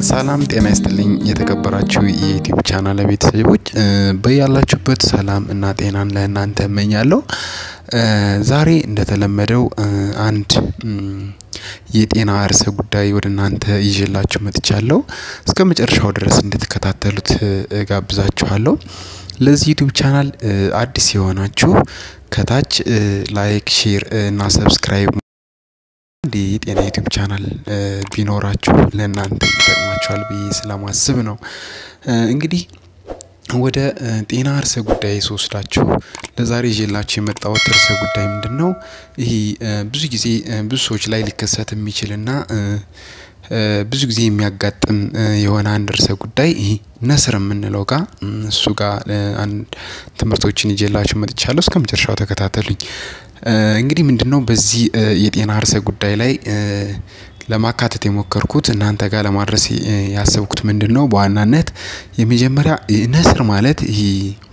ሰላም ጤና ይስጥልኝ የተከበራችሁ የዩቲዩብ ቻናል ቤተሰቦች በያላችሁበት ሰላም እና ጤናን ለእናንተ እመኛለሁ። ዛሬ እንደተለመደው አንድ የጤና ርዕሰ ጉዳይ ወደ እናንተ ይዤላችሁ መጥቻለሁ። እስከ መጨረሻው ድረስ እንድትከታተሉት እጋብዛችኋለሁ። ለዚህ ዩቲዩብ ቻናል አዲስ የሆናችሁ ከታች ላይክ ሼር እና ሰብስክራይብ አንድ የጤና ዩቲዩብ ቻናል ቢኖራችሁ ለእናንተ ይጠቅማችኋል ብዬ ስለማስብ ነው። እንግዲህ ወደ ጤና ርዕሰ ጉዳይ ስወስዳችሁ ለዛሬ ይዤላችሁ የመጣሁት ርዕሰ ጉዳይ ምንድነው? ይሄ ብዙ ጊዜ ብዙ ሰዎች ላይ ሊከሰት የሚችልና ብዙ ጊዜ የሚያጋጥም የሆነ አንድ ርዕሰ ጉዳይ ይሄ ነስር የምንለው ጋር እሱ ጋር አንድ ትምህርቶችን ይዤላችሁ መጥቻለሁ። እስከመጨረሻው ተከታተሉኝ። እንግዲህ ምንድነው በዚህ የጤና ርዕሰ ጉዳይ ላይ ለማካተት የሞከርኩት እናንተ ጋር ለማድረስ ያሰብኩት ምንድነው? በዋናነት የመጀመሪያ ነስር ማለት ይሄ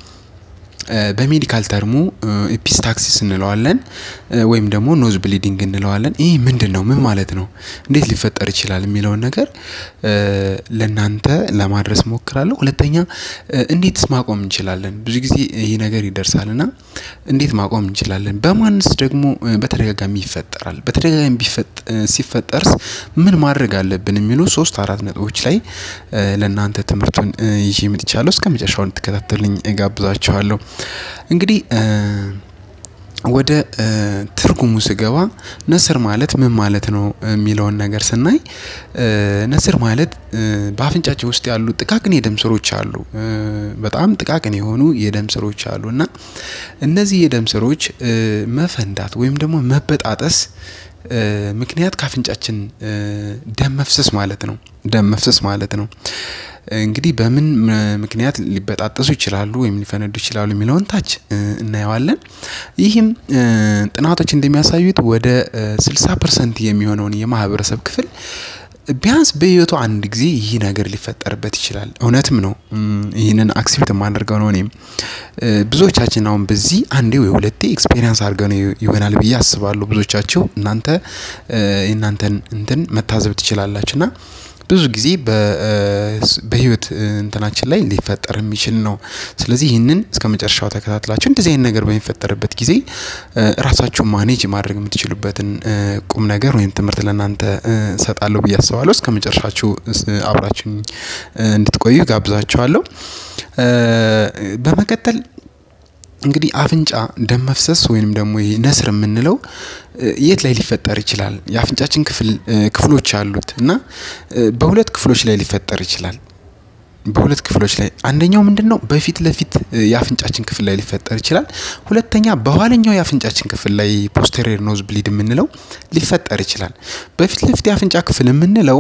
በሜዲካል ተርሙ ኤፒስታክሲስ እንለዋለን ወይም ደግሞ ኖዝ ብሊዲንግ እንለዋለን። ይህ ምንድነው? ምን ማለት ነው? እንዴት ሊፈጠር ይችላል? የሚለውን ነገር ለእናንተ ለማድረስ እሞክራለሁ። ሁለተኛ እንዴትስ ማቆም እንችላለን? ብዙ ጊዜ ይህ ነገር ይደርሳል እና እንዴት ማቆም እንችላለን? በማንስ ደግሞ በተደጋጋሚ ይፈጠራል? በተደጋጋሚ ሲፈጠርስ ምን ማድረግ አለብን? የሚሉ ሶስት አራት ነጥቦች ላይ ለእናንተ ትምህርቱን ይዤ መጥቻለሁ። እስከመጨረሻው እንድትከታተሉኝ እጋብዛችኋለሁ። እንግዲህ ወደ ትርጉሙ ስገባ ነስር ማለት ምን ማለት ነው የሚለውን ነገር ስናይ ነስር ማለት በአፍንጫችን ውስጥ ያሉ ጥቃቅን የደም ስሮች አሉ። በጣም ጥቃቅን የሆኑ የደም ስሮች አሉ እና እነዚህ የደም ስሮች መፈንዳት ወይም ደግሞ መበጣጠስ ምክንያት ከአፍንጫችን ደም መፍሰስ ማለት ነው። ደም መፍሰስ ማለት ነው። እንግዲህ በምን ምክንያት ሊበጣጠሱ ይችላሉ ወይም ሊፈነዱ ይችላሉ የሚለውን ታች እናየዋለን። ይህም ጥናቶች እንደሚያሳዩት ወደ ስልሳ ፐርሰንት የሚሆነውን የማህበረሰብ ክፍል ቢያንስ በህይወቱ አንድ ጊዜ ይህ ነገር ሊፈጠርበት ይችላል። እውነትም ነው። ይህንን አክሴፕት የማደርገው ነው። እኔም ብዙዎቻችን አሁን በዚህ አንዴ ወይ ሁለቴ ኤክስፔሪንስ አድርገው ነው ይሆናል ብዬ አስባለሁ። ብዙዎቻችሁ እናንተ የእናንተን እንትን መታዘብ ትችላላችሁ እና ብዙ ጊዜ በህይወት እንትናችን ላይ ሊፈጠር የሚችል ነው። ስለዚህ ይህንን እስከመጨረሻው ተከታትላችሁ እንደዚህ አይነት ነገር በሚፈጠርበት ጊዜ ራሳችሁን ማኔጅ ማድረግ የምትችሉበትን ቁም ነገር ወይም ትምህርት ለእናንተ እሰጣለሁ ብዬ አስባለሁ። እስከመጨረሻችሁ አብራችሁኝ እንድትቆዩ ጋብዛችኋለሁ። በመቀጠል እንግዲህ አፍንጫ ደም መፍሰስ ወይንም ደግሞ ይሄ ነስር የምንለው የት ላይ ሊፈጠር ይችላል? የአፍንጫችን ክፍል ክፍሎች አሉት እና በሁለት ክፍሎች ላይ ሊፈጠር ይችላል። በሁለት ክፍሎች ላይ አንደኛው ምንድነው? በፊት ለፊት የአፍንጫችን ክፍል ላይ ሊፈጠር ይችላል። ሁለተኛ በኋለኛው የአፍንጫችን ክፍል ላይ ፖስቴሪየር ኖዝ ብሊድ የምንለው ሊፈጠር ይችላል። በፊት ለፊት የአፍንጫ ክፍል የምንለው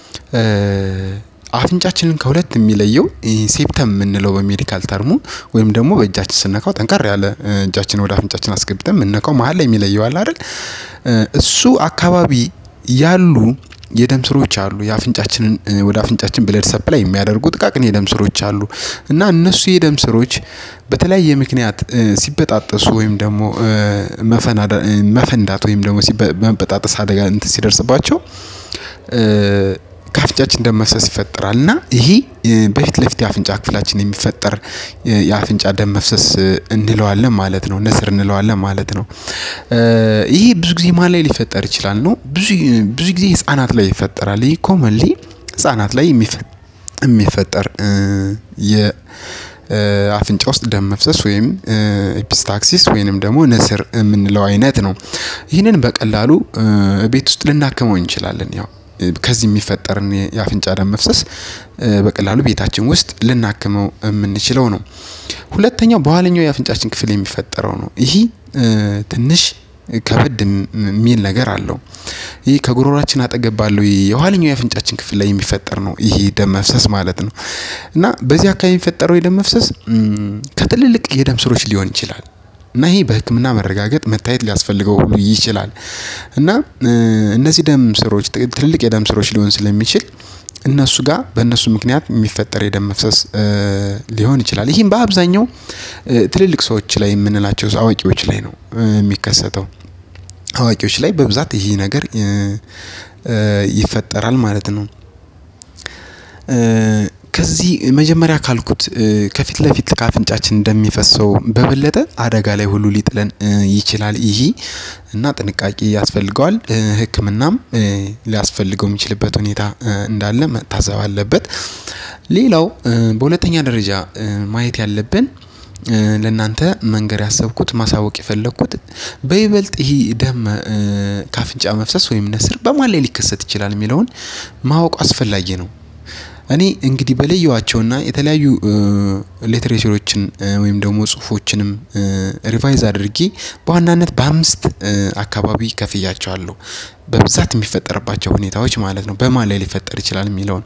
አፍንጫችንን ከሁለት የሚለየው ሴፕተም የምንለው በሜዲካል ተርሙ ወይም ደግሞ በእጃችን ስነካው ጠንከር ያለ እጃችን ወደ አፍንጫችን አስገብተን የምንነካው መሀል ላይ የሚለየው አለ አይደል? እሱ አካባቢ ያሉ የደም ስሮች አሉ። የአፍንጫችንን ወደ አፍንጫችን ብለድ ሰፕላይ የሚያደርጉ ጥቃቅን የደም ስሮች አሉ እና እነሱ የደም ስሮች በተለያየ ምክንያት ሲበጣጠሱ ወይም ደግሞ መፈንዳት ወይም ደግሞ መበጣጠስ አደጋ እንትን ሲደርስባቸው ከአፍንጫችን ደም መፍሰስ ይፈጠራል እና ይሄ በፊት ለፊት የአፍንጫ ክፍላችን የሚፈጠር የአፍንጫ ደም መፍሰስ እንለዋለን ማለት ነው። ነስር እንለዋለን ማለት ነው። ይሄ ብዙ ጊዜ ማን ላይ ሊፈጠር ይችላል ነው? ብዙ ብዙ ጊዜ ህፃናት ላይ ይፈጠራል። ይሄ ኮመንሊ ህፃናት ላይ የሚፈጠር የ አፍንጫ ውስጥ ደም መፍሰስ ወይም ኤፒስታክሲስ ወይንም ደግሞ ነስር የምንለው አይነት ነው። ይህንን በቀላሉ ቤት ውስጥ ልናክመው እንችላለን። ያው ከዚህ የሚፈጠርን የአፍንጫ ደም መፍሰስ በቀላሉ ቤታችን ውስጥ ልናክመው የምንችለው ነው። ሁለተኛው በኋለኛው የአፍንጫችን ክፍል የሚፈጠረው ነው። ይህ ትንሽ ከበድ የሚል ነገር አለው። ይህ ከጉሮሯችን አጠገብ ባለው የኋለኛው የአፍንጫችን ክፍል ላይ የሚፈጠር ነው። ይሄ ደም መፍሰስ ማለት ነው እና በዚህ አካባቢ የሚፈጠረው የደም መፍሰስ ከትልልቅ የደም ስሮች ሊሆን ይችላል። እና ይሄ በሕክምና መረጋገጥ መታየት ሊያስፈልገው ሁሉ ይችላል። እና እነዚህ ደም ስሮች ትልልቅ የደም ስሮች ሊሆን ስለሚችል እነሱ ጋር በእነሱ ምክንያት የሚፈጠር የደም መፍሰስ ሊሆን ይችላል። ይህም በአብዛኛው ትልልቅ ሰዎች ላይ የምንላቸው አዋቂዎች ላይ ነው የሚከሰተው። አዋቂዎች ላይ በብዛት ይህ ነገር ይፈጠራል ማለት ነው። ከዚህ መጀመሪያ ካልኩት ከፊት ለፊት ከአፍንጫችን እንደሚፈሰው በበለጠ አደጋ ላይ ሁሉ ሊጥለን ይችላል ይሄ እና ጥንቃቄ ያስፈልገዋል። ሕክምናም ሊያስፈልገው የሚችልበት ሁኔታ እንዳለ መታሰብ አለበት። ሌላው በሁለተኛ ደረጃ ማየት ያለብን ለእናንተ መንገር ያሰብኩት ማሳወቅ የፈለግኩት በይበልጥ ይህ ደም ከአፍንጫ መፍሰስ ወይም ነስር በማን ላይ ሊከሰት ይችላል የሚለውን ማወቅ አስፈላጊ ነው። እኔ እንግዲህ በለየዋቸውና የተለያዩ ሊትሬቸሮችን ወይም ደግሞ ጽሁፎችንም ሪቫይዝ አድርጌ በዋናነት በአምስት አካባቢ ከፍያቸዋለሁ። በብዛት የሚፈጠርባቸው ሁኔታዎች ማለት ነው በማን ላይ ሊፈጠር ይችላል የሚለውን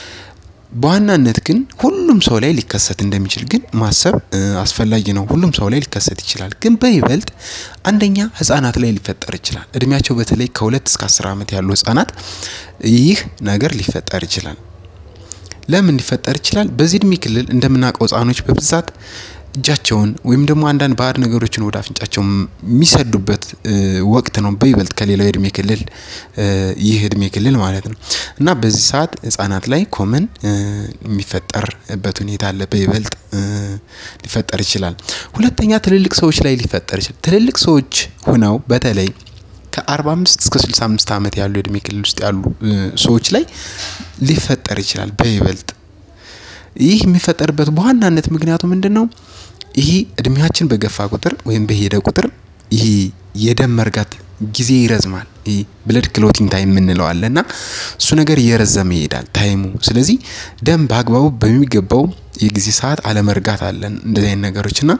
በዋናነት ግን ሁሉም ሰው ላይ ሊከሰት እንደሚችል ግን ማሰብ አስፈላጊ ነው። ሁሉም ሰው ላይ ሊከሰት ይችላል ግን በይበልጥ አንደኛ ህፃናት ላይ ሊፈጠር ይችላል እድሜያቸው በተለይ ከሁለት እስከ አስር አመት ያሉ ህፃናት ይህ ነገር ሊፈጠር ይችላል። ለምን ሊፈጠር ይችላል? በዚህ እድሜ ክልል እንደምናውቀው ህፃኖች በብዛት እጃቸውን ወይም ደግሞ አንዳንድ ባዕድ ነገሮችን ወደ አፍንጫቸው የሚሰዱበት ወቅት ነው በይበልጥ ከሌላው የእድሜ ክልል ይህ እድሜ ክልል ማለት ነው። እና በዚህ ሰዓት ህፃናት ላይ ኮመን የሚፈጠርበት ሁኔታ አለ በይበልጥ ሊፈጠር ይችላል። ሁለተኛ ትልልቅ ሰዎች ላይ ሊፈጠር ይችላል ትልልቅ ሰዎች ሆነው በተለይ ከአርባ አምስት እስከ ስልሳ አምስት አመት ያሉ የእድሜ ክልል ውስጥ ያሉ ሰዎች ላይ ሊፈጠር ይችላል በይበልጥ ይህ የሚፈጠርበት በዋናነት ምክንያቱ ምንድነው? ይህ እድሜያችን በገፋ ቁጥር ወይም በሄደ ቁጥር ይህ የደም መርጋት ጊዜ ይረዝማል ይህ ብለድ ክሎቲንግ ታይም የምንለው አለ እና እሱ ነገር እየረዘመ ይሄዳል ታይሙ ስለዚህ ደም በአግባቡ በሚገባው የጊዜ ሰዓት አለመርጋት አለን እንደዚህ አይነት ነገሮች እና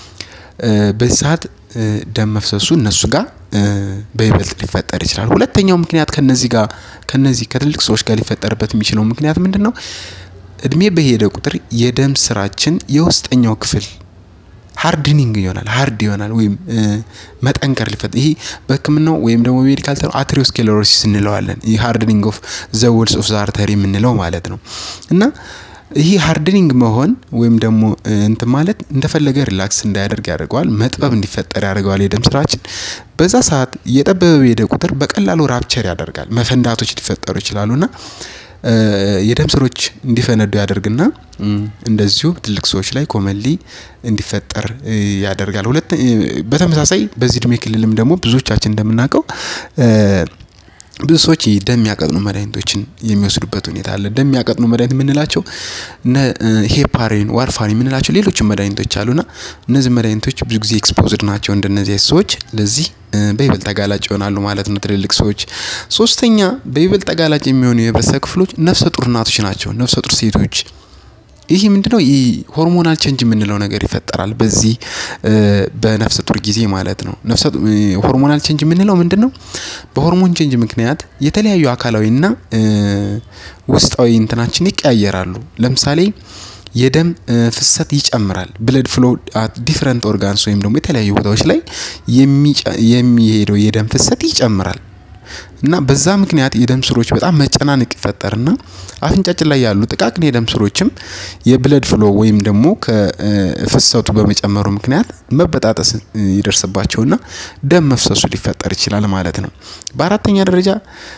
በዚህ ሰዓት ደም መፍሰሱ እነሱ ጋር በይበልጥ ሊፈጠር ይችላል። ሁለተኛው ምክንያት ከነዚህ ጋር ከነዚህ ከትልቅ ሰዎች ጋር ሊፈጠርበት የሚችለው ምክንያት ምንድነው? እድሜ በሄደ ቁጥር የደም ስራችን የውስጠኛው ክፍል ሃርድኒንግ ይሆናል ሃርድ ይሆናል ወይም መጠንከር ሊፈጥ ይሄ በህክምናው ወይም ደግሞ ሜዲካል ተርም አትሪዮስክሌሮሲስ እንለዋለን ይህ ሃርድኒንግ ኦፍ ዘ ወልስ ኦፍ ዘ አርተሪ የምንለው ማለት ነው። እና ይህ ሃርድኒንግ መሆን ወይም ደግሞ እንትን ማለት እንደፈለገ ሪላክስ እንዳያደርግ ያደርገዋል መጥበብ እንዲፈጠር ያደርገዋል የደም ስራችን በዛ ሰዓት እየጠበበ በሄደ ቁጥር በቀላሉ ራፕቸር ያደርጋል መፈንዳቶች ሊፈጠሩ ይችላሉ እና የደም ስሮች እንዲፈነዱ ያደርግና እንደዚሁ ትልቅ ሰዎች ላይ ኮመንሊ እንዲፈጠር ያደርጋል። ሁለት በተመሳሳይ በዚህ እድሜ ክልልም ደግሞ ብዙዎቻችን እንደምናውቀው ብዙ ሰዎች ደም የሚያቀጥኑ መድኃኒቶችን የሚወስዱበት ሁኔታ አለ ደም የሚያቀጥኑ መድኃኒት የምንላቸው እነ ሄፓሪን ዋርፋሪን የምንላቸው ሌሎችም መድኃኒቶች አሉና እነዚህ መድኃኒቶች ብዙ ጊዜ ኤክስፖዝድ ናቸው እንደነዚህ አይነት ሰዎች ለዚህ በይበልጥ ተጋላጭ ይሆናሉ ማለት ነው። ትልልቅ ሰዎች ሶስተኛ በይበልጥ ተጋላጭ የሚሆኑ የህብረተሰብ ክፍሎች ነፍሰ ጡር እናቶች ናቸው ነፍሰ ጡር ሴቶች ይህ ምንድነው? ይህ ሆርሞናል ቼንጅ የምንለው ነገር ይፈጠራል በዚህ በነፍሰ ጡር ጊዜ ማለት ነው። ነፍሰ ሆርሞናል ቼንጅ የምንለው ምንድነው? በሆርሞን ቼንጅ ምክንያት የተለያዩ አካላዊና ውስጣዊ እንትናችን ይቀያየራሉ ለምሳሌ የደም ፍሰት ይጨምራል ብለድ ፍሎ ዲፈረንት ኦርጋንስ ወይም ደግሞ የተለያዩ ቦታዎች ላይ የሚሄደው የደም ፍሰት ይጨምራል። እና በዛ ምክንያት የደም ስሮች በጣም መጨናነቅ ይፈጠርና አፍንጫችን ላይ ያሉ ጥቃቅን የደም ስሮችም የብለድ ፍሎ ወይም ደግሞ ከፍሰቱ በመጨመሩ ምክንያት መበጣጠስ ይደርስባቸውና ደም መፍሰሱ ሊፈጠር ይችላል ማለት ነው። በአራተኛ ደረጃ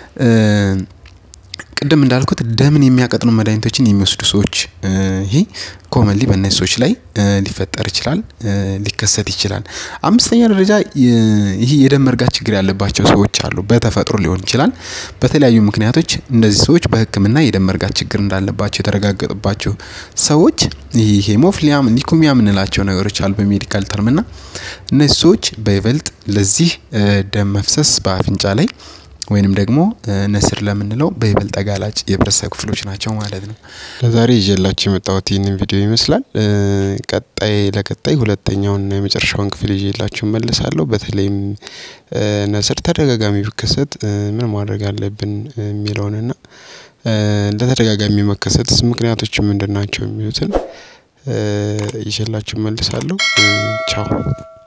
ቅድም እንዳልኩት ደምን የሚያቀጥኑ መድኃኒቶችን የሚወስዱ ሰዎች ይሄ ኮመንሊ በእነዚህ ሰዎች ላይ ሊፈጠር ይችላል ሊከሰት ይችላል። አምስተኛ ደረጃ ይህ የደም መርጋት ችግር ያለባቸው ሰዎች አሉ በተፈጥሮ ሊሆን ይችላል። በተለያዩ ምክንያቶች እንደዚህ ሰዎች በህክምና የደም መርጋት ችግር እንዳለባቸው የተረጋገጠባቸው ሰዎች ይሄ ሄሞፊሊያም ሊኩሚያ የምንላቸው ነገሮች አሉ በሜዲካል ተርም እና እነዚህ ሰዎች በይበልጥ ለዚህ ደም መፍሰስ በአፍንጫ ላይ ወይንም ደግሞ ነስር ለምንለው በይበልጥ ተጋላጭ የህብረተሰብ ክፍሎች ናቸው ማለት ነው። ለዛሬ ይዤላችሁ የመጣሁት ይህንን ቪዲዮ ይመስላል። ቀጣይ ለቀጣይ ሁለተኛውን እና የመጨረሻውን ክፍል ይዤላችሁ እመለሳለሁ በተለይም ነስር ተደጋጋሚ ቢከሰት ምን ማድረግ አለብን የሚለውን እና ለተደጋጋሚ መከሰትስ ምክንያቶቹ ምንድን ናቸው የሚሉትን ይዤላችሁ እመልሳለሁ። ቻው